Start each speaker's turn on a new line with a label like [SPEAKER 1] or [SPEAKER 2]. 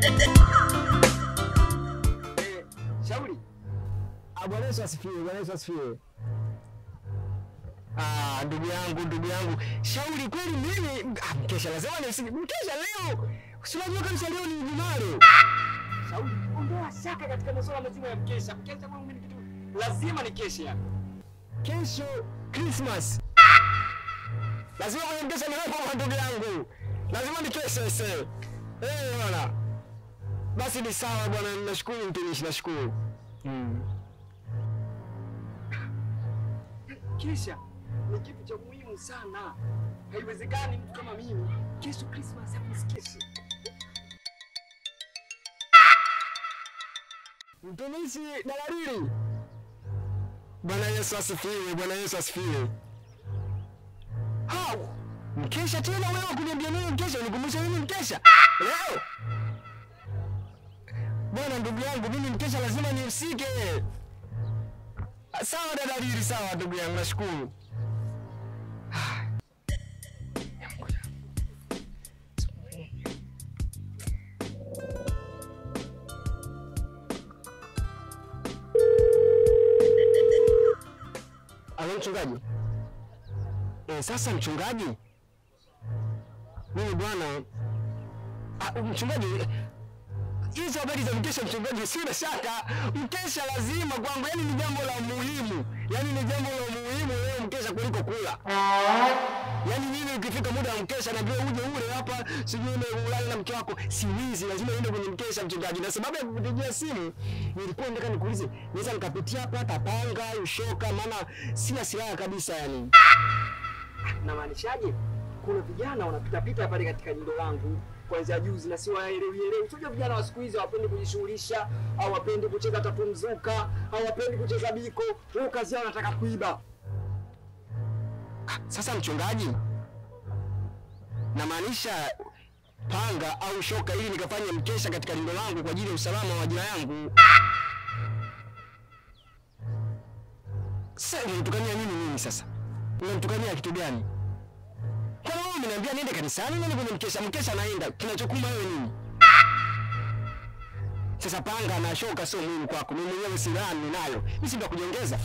[SPEAKER 1] Eh, Shauri.
[SPEAKER 2] Ah, Bwana Yesu asifiwe, Bwana Yesu asifiwe.
[SPEAKER 1] Ah, ndugu yangu, ndugu yangu. Shauri kweli mimi ah, mkesha lazima ni mkesha leo. Si unajua kabisa leo ni Ijumaa leo. Shauri, ondoa shaka katika masuala mazima ya mkesha. Mkesha kwangu mimi ni kitu lazima ni kesha yani.
[SPEAKER 2] Kesho Christmas.
[SPEAKER 1] Lazima kwenye mkesha niwepo kwa ndugu yangu. Lazima ni kesha ese. Eh, bwana. Basi ni sawa bwana, nashukuru mtumishi, nashukuru. Mm. Kesha ni kitu cha muhimu sana. Haiwezekani mtu kama mimi kesho Christmas hapo nisikeshe.
[SPEAKER 2] Mtumishi dalalili.
[SPEAKER 1] Bwana Yesu asifiwe, Bwana Yesu asifiwe. Hao mkesha tena wewe kuniambia nini mkesha? Unikumbusha nini mkesha? Leo bwana, ndugu yangu, mimi mkesha lazima nihusike. Sawa dada Lili, sawa ndugu yangu, nashukuru. Alo mchungaji. E, sasa mchungaji, mimi bwana ah, mchungaji, hizo habari za mkesha mchungaji, sina shaka mkesha lazima kwangu, yani ni jambo la muhimu, yani ni jambo la muhimu leo mkesha kuliko kula. Yani mimi ukifika muda wa mkesha naambia uje ule hapa, sijui ule ulale na mke wako, siwizi, lazima niende kwenye mkesha mchungaji. Na sababu ya kukupigia simu nilikuwa nataka nikuulize, naweza nikapitia hapa hata panga ushoka, maana sina silaha kabisa yani.
[SPEAKER 3] Namaanishaje? Kuna vijana wanapitapita pale katika jindo langu kuanzia juzi na si waelewi elewi. Unajua vijana wa siku hizi hawapendi kujishughulisha, hawapendi kucheza tatu mzuka, hawapendi kucheza biko. Wao kazi yao wanataka kuiba.
[SPEAKER 1] Sasa mchungaji, namaanisha panga au shoka ili nikafanye mkesha katika lindo langu kwa ajili ya usalama wa ajira yangu. Sasa unanitukania nini mimi sasa? Unanitukania kitu gani? Kwani wewe umeniambia niende kanisani nani kwenye mkesha? Mkesha naenda, kinachokuma wewe nini? Sasa panga na shoka sio muhimu kwako, mimi mwenyewe silaha ninayo, mimi si ndo kujiongeza.